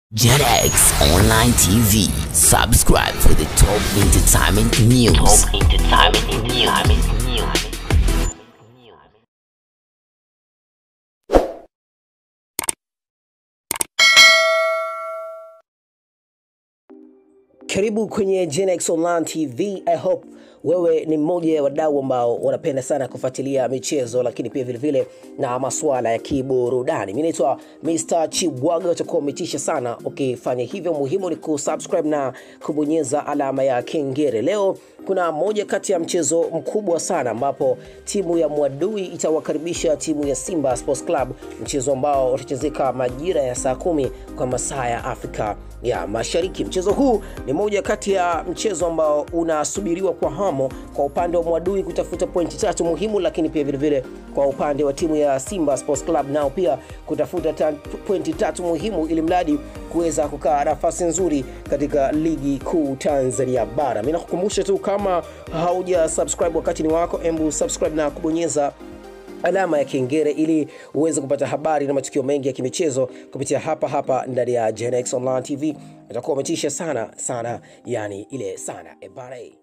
JetX Online TV. Subscribe for the top entertainment news. Top entertainment news. Karibu kwenye Genex Online TV. I hope wewe ni mmoja ya wadau ambao wanapenda sana kufuatilia michezo, lakini pia vilevile na masuala ya kiburudani. Mimi naitwa Mr. Chibwaga, utakuwa umetisha sana ukifanya hivyo. Muhimu ni kusubscribe na kubonyeza alama ya kengele. Leo kuna moja kati ya mchezo mkubwa sana ambapo timu ya Mwadui itawakaribisha timu ya Simba Sports Club, mchezo ambao utachezeka majira ya saa kumi kwa masaa ya Afrika ya Mashariki. Mchezo huu ni moja kati ya mchezo ambao unasubiriwa kwa hamu kwa upande wa Mwadui kutafuta pointi tatu muhimu, lakini pia vilevile kwa upande wa timu ya Simba Sports Club nao pia kutafuta ta pointi tatu muhimu, ili mradi kuweza kukaa nafasi nzuri katika ligi kuu Tanzania bara. Mimi nakukumbusha tu kama hauja subscribe, wakati ni wako, embu subscribe na kubonyeza alama ya kengele ili uweze kupata habari na matukio mengi ya kimichezo kupitia hapa hapa ndani ya Genex Online TV. Itakuwa umetisha sana sana, yani ile sana ebare.